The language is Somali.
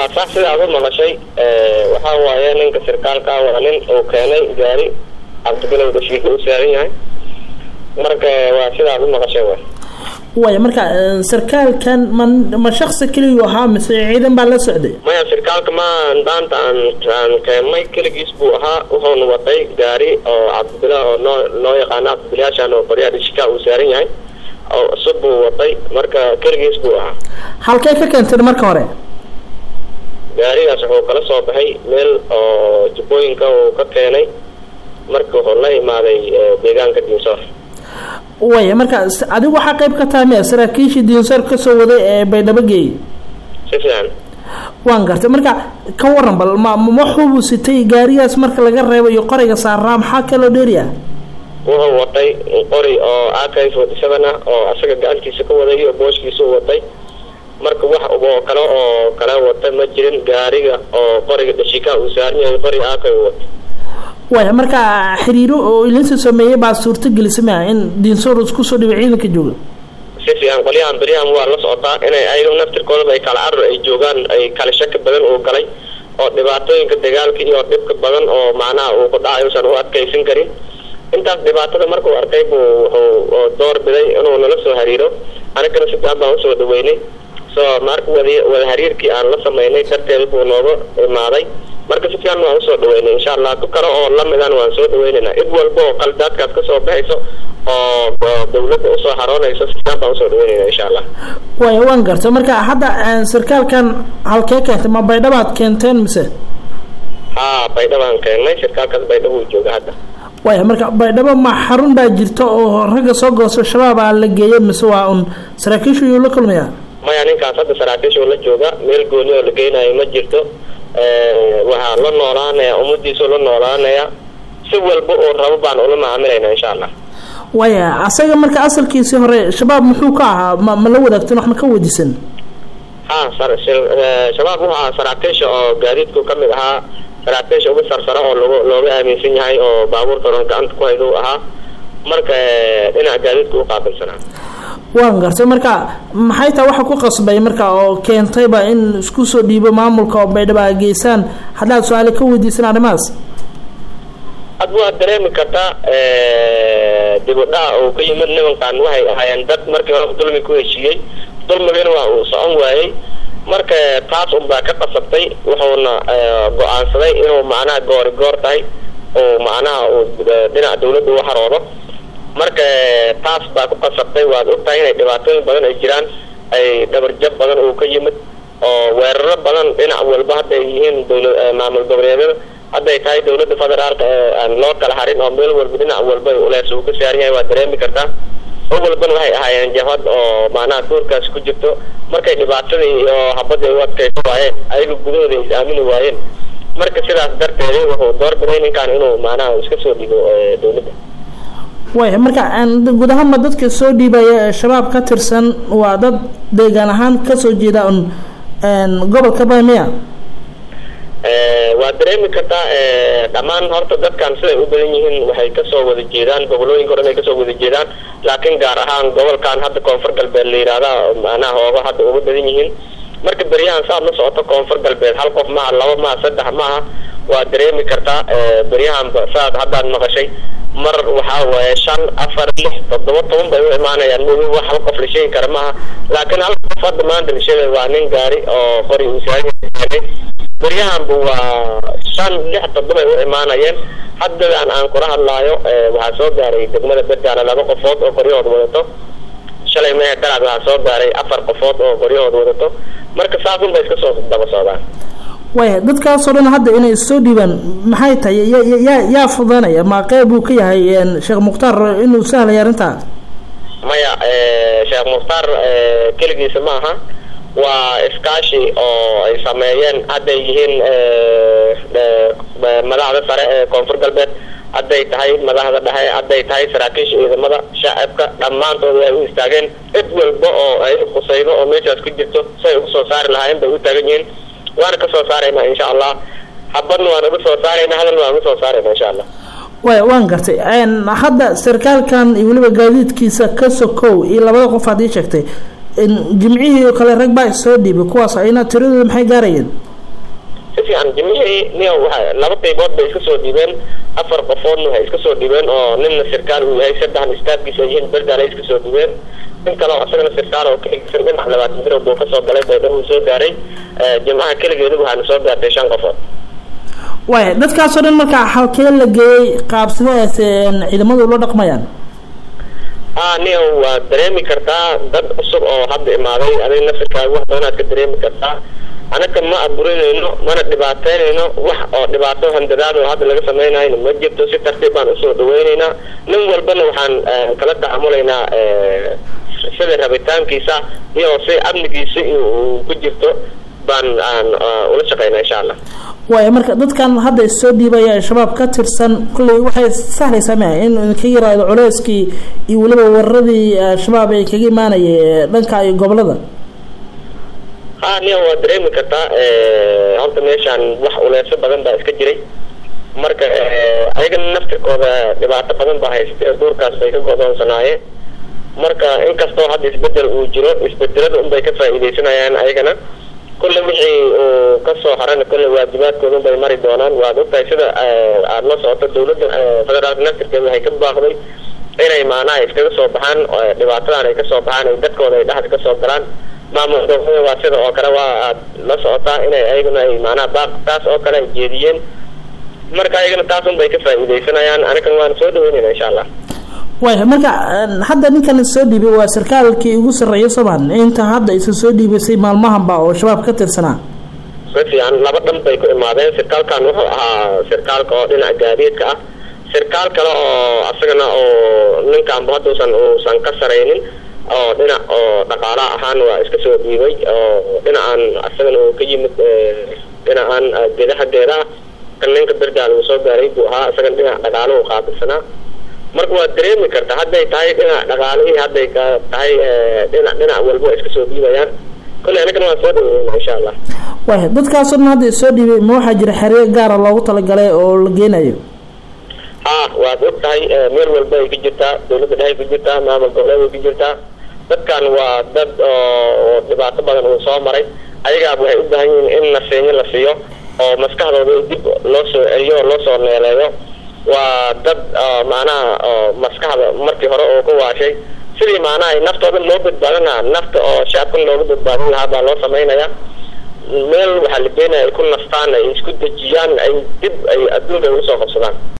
waa sax sidaad u maqashay waxaa waaye ninka sirkaalka waa nin uu keenay gaari cabdibilow dhashiika u saaran yahay marka waa sidaad u maqashay way waaya marka sarkaalkan ma ma shaksi keliyu ahaa mise ciidan baa la socday maya sirkaalka ma dhaanta aan aan keennay keligiis buu ahaa wuxuuna watay gaari oo cabdibila oo noo loo yaqaano cabdibilayaashan oo qoryaha dhishika uu saaran yahay oo cusub buu watay marka keligiis buu ahaa halkay ka keenteen marka hore gaarigaas wuxuu kala soo baxay meel oo jubbooyinka uu ka keenay marka wuxuu la imaaday deegaanka diinsoor waya marka adigu waxaa qayb ka tahay miya saraakiishii diinsoor kasoo waday ee baydhabo geeyey si fiican waan gartay marka ka waran bal ma waxuu sitay gaarigaas marka laga reebo iyo qorayga saaraa maxaa kaloo dheeri ah wuxuu watay qori oo ak forty seven ah oo asaga gacantiisa ka waday iyo booshkiisa u watay marka wax oo kale oo kale wata ma jirin gaariga oo qoriga dhashika uu saaran yahay qori ak u watay waya marka xiriiro oo ilinsa sameeyey baa suurto gelisa mia in diinsoor isku soo dhibay ciidanka jooga si fiican qolyahan beryahan waa la socotaa inay ayaga naftirkoodaba ay kala carar ay joogaan ay kala shaki badan uu galay oo dhibaatooyinka dagaalka iyo dhibka badan oo macnaha uu ku dhacay usan u adkaysan karin intaas dhibaatada markuu arkay buu wuxuu door biday inuu nala soo hariiro anigana si fiican baan usoo dhaweynay so marka wada wada hariirkii aan la sameynay darteeda buu nooga imaaday marka si fiican waan usoo dhaweynay insha allah ku kale oo lamidan waan soo dhaweynaynaa cid walba oo qaldaadkaas kasoo baxayso oo dawladda usoo haroonayso si fiican baan usoo dhaweynayna insha allah waya waan gartay marka hadda sarkaalkan halkee keentay ma baydhabaad keenteen mise ha baydhabaan keennay sirkaalkaas baydhabo uu jooga hadda waya marka baydhabo ma xarun baa jirta oo ragga soo goosto shabaab aa la geeyay mise waa un saraakiishu yuu la kulmayaa maya ninkaas hadda saraakiishu la jooga meel gooni oo la geynayo ma jirto waxaa la noolaanaya ummadiisu la noolaanaya si walba oo rabo baan ula macaamilayna insha allah waya asaga marka asalkiisii hore shabaab muxuu ka ahaa ma ma la wadaagteen wax ma ka wadisan ha shabaab wuxuu ahaa saraakiisha oo gaadiidku ka mid ahaa saraakiisha uga sarsara oo log looga aaminsan yahay oo baabuurta oran gacanta ku hayda u ahaa marka dhinaca gaadiidka u qaabilsanaa waan gartay marka maxay tahay waxa ku qasbay marka oo keentayba in isku soo dhiibo maamulka oo baydhaba a geysaan haddaad su-aale ka weydiisan arrimahaas ad waad dareemi kartaa dib u dhaca uu ka yimid nimankan waxay ahaayeen dad markii hore dulmi ku heshiiyey dulmigana waa uu socon waayey marka taas unbaa ka qasabtay wuxuuna go-aansaday inuu macnaha goori goor tahay oo macnaha uu dhinaca dawladda u haroodo marka taas baa ku qasabtay waad ogtahay inay dhibaatooyin badan ay jiraan ay dhabarjab badan uu ka yimid oo weeraro badan dhinac walba hadday yihiin dawla maamul goboleedyada hadday tahay dawladda federaalka aan loo kala harin oo meel walba dhinac walba ulees uu ka saaran yahay waad dareemi kartaa o walbana waxay ahaayeen jabhad oo macnaha duurkaas ku jirto markay dhibaatadii iyo habadda u adkaysa waayeen ayaga gudahooda is aamini waayeen marka sidaas darteeda wuxuu doorbiday ninkan inuu macnaha iska soo dhigo dawladda waya marka guud ahaanba dadka soo dhiibaya ee shabaab ka tirsan waa dad deegaan ahaan kasoo jeeda un gobolka bamiya waad dareemi kartaa dhammaan horta dadkan siday u badan yihiin waxay kasoo wada jeedaan gobolooyinka o dhan ay kasoo wada jeedaan laakiin gaar ahaan gobolkan hadda koonfur galbeed la yihahda macnaha hooga hadda uga badan yihiin marka beryahan saad la socoto koonfur galbeed hal qof maaha laba maaha saddex maaha waad dareemi kartaa beryahanba saad haddaad maqashay mar waxaa waaye shan afar lix toddoba toban bay u imaanayaan mogi wax hal qof la sheegi kara maaha laakiin hal qof hadda maanta la sheegay waa nin gaari oo qori uu saagay beryahanba waa shan lix toddoba ay u imaanayeen haddadan aan kula hadlaayo waxaa soo gaaray degmada berdaana laba qofood oo qoryahooda wadato shalay mehe daraad waxaa soo gaaray afar qofood oo qoryahooda wadato marka saasun bay iska soo daba socdaan waya dadkaasoo dhan hadda inay soo dhiibaan maxay tahay yaa yaa fudanaya ma qeyb uu ka yahay sheekh mukhtaar inuu sahlaya arrintaa maya sheekh mukhtaar keligiisa ma aha waa iskaashi oo ay sameeyeen hadday yihiin madaxda sare ee koonfur galbeed hadday tahay madaxda dhexe hadday tahay saraakiisha ciidamada shacabka dhammaantood ay u istaageen cid walba oo ay khusaydo oo meeshaas ku jirto si ay ugu soo saari lahaayeen bay u taagan yihiin waana ka soo saaraynaa insha allah habadna waan uga soo saaraynaa hadalna waan uga soo saaraynaa insha allah way waan gartay hadda sarkaalkan iyo weliba gaadiidkiisa ka sokow iyo labada qof haddii sheegtay jimcihii oo kale rag baa soo dhiibay kuwaas ayna tiradooda maxay gaarayeen fiican jimcihii nin waa laba qaybood bay iska soo dhiibeen afar qofoodna waxay iska soo dhiibeen oo nina sirkaal uu yahay saddexna istaafkiisa ay yihiin berdaal ay iska soo dhiibeen nin kale oo asagana sirkaal oo ka egsan dhinac labaatan birood buu kasoo galay baydhabo uu soo gaaray jimcaha keligeedu waxaana soo gaartay shan qofood waaya dadkaasoo dhan markaa halkee la geeyey qaabsidaas ciidamadu ula dhaqmayaan a nia waa dareemi kartaa dad cusub oo hadda imaaday adig nafirkaaga wax doonaad ka dareemi kartaa anaka ma aburinayno mana dhibaateynayno wax oo dhibaato handadaad oo hadda laga samaynayno ma jirto si tartiib baan usoo dhaweyneynaa nin walbana waxaan kala tacamulaynaa sida rabitaankiisa iyo si amnigiisa uu ku jirto baan aan ula shaqeynaa insha allah waaya marka dadkan hadda soo dhiibaya shabaab ka tirsan kulley waxay sahlaysaa ma in idinka yaraado culeyskii iyo weliba wararadii shabaab ay kaga imaanayay dhanka iyo gobolada ha nia waa dareemi kartaa horta meeshaan wax uleeso badan baa iska jiray marka ayagana naftirkooda dhibaato badan baa haystay duurkaas bay ka godoonsanaayeen marka inkastoo hadda isbedel uu jiro isbedelada unbay ka faa'iidaysanayaan ayagana kulle wixii uu kasoo harana kulle waajibaadkooda bay mari doonaan waad ogtahay sida aada la socoto dawladda federaalka naftirkeeda waxay ka baaqday inay maanaha iskaga soo baxaan dhibaatadan ay kasoo baxaan ay dadkooda ay dhexda kasoo galaan maamul dowlada waa sida oo kale waa aad la socotaa inay ayaguna ay maanaha baaq taas oo kale ay jeediyeen marka ayagana taas un bay ka faa'iidaysanayaan anigan waan soo dhaweynayna insha allah waaya marka hadda ninkan soo dhiibay waa sarkaalkii ugu sarreeya somaan inta hadda isa soo dhiibaysay maalmahanba oo shabaab ka tirsanaa si fiican laba dhan bay ku imaadeen sirkaalkan wuxuu ahaa sirkaalka oo dhinaca gaadiidka ah sirkaal kale oo asagana oo ninkaanba hadduusan uusan ka saraynin oo dhinac oo dhaqaala ahaan waa iska soo dhiibay oo dhinacan asagana uu ka yimid dhinacan geedaha geeda ah kan ninka bergaal uu soo gaaray buu ahaa isagana dhinac dhaqaalo uu qaabilsanaa marka waad dareemi kartaa hadday tahay dhinac dhaqaalihii hadday ka tahay dhinac dhinac walba waa iska soo dhiibayaan kolley anagana waan soo dhaweyna insha allah waaya dadkaasoo dhan hadda soo dhiibay ma waxaa jira xeryo gaara loogu talagalay oo la geenayo ha waad og tahay meel walba ay ka jirtaa dawladda dhehay ku jirtaa maamul goboleed ay ku jirtaa dadkan waa dad oo dhibaato badan uu soo maray ayagaaba waxay u baahan yihiin in nasiinyo la siiyo oo maskaxdooda dib loo soo celiyo oo loo soo neeleeyo waa dad macnaha maskaxda markii hore oo ku waashay sidii macnaha naftooda loo badbaadin lahaa nafta oo shacabkan looga badbaadin lahaa baa loo samaynaya meel waxaa la geenaya ay ku nastaan ay isku dejiyaan ay dib ay adduunka ugu soo qabsadaan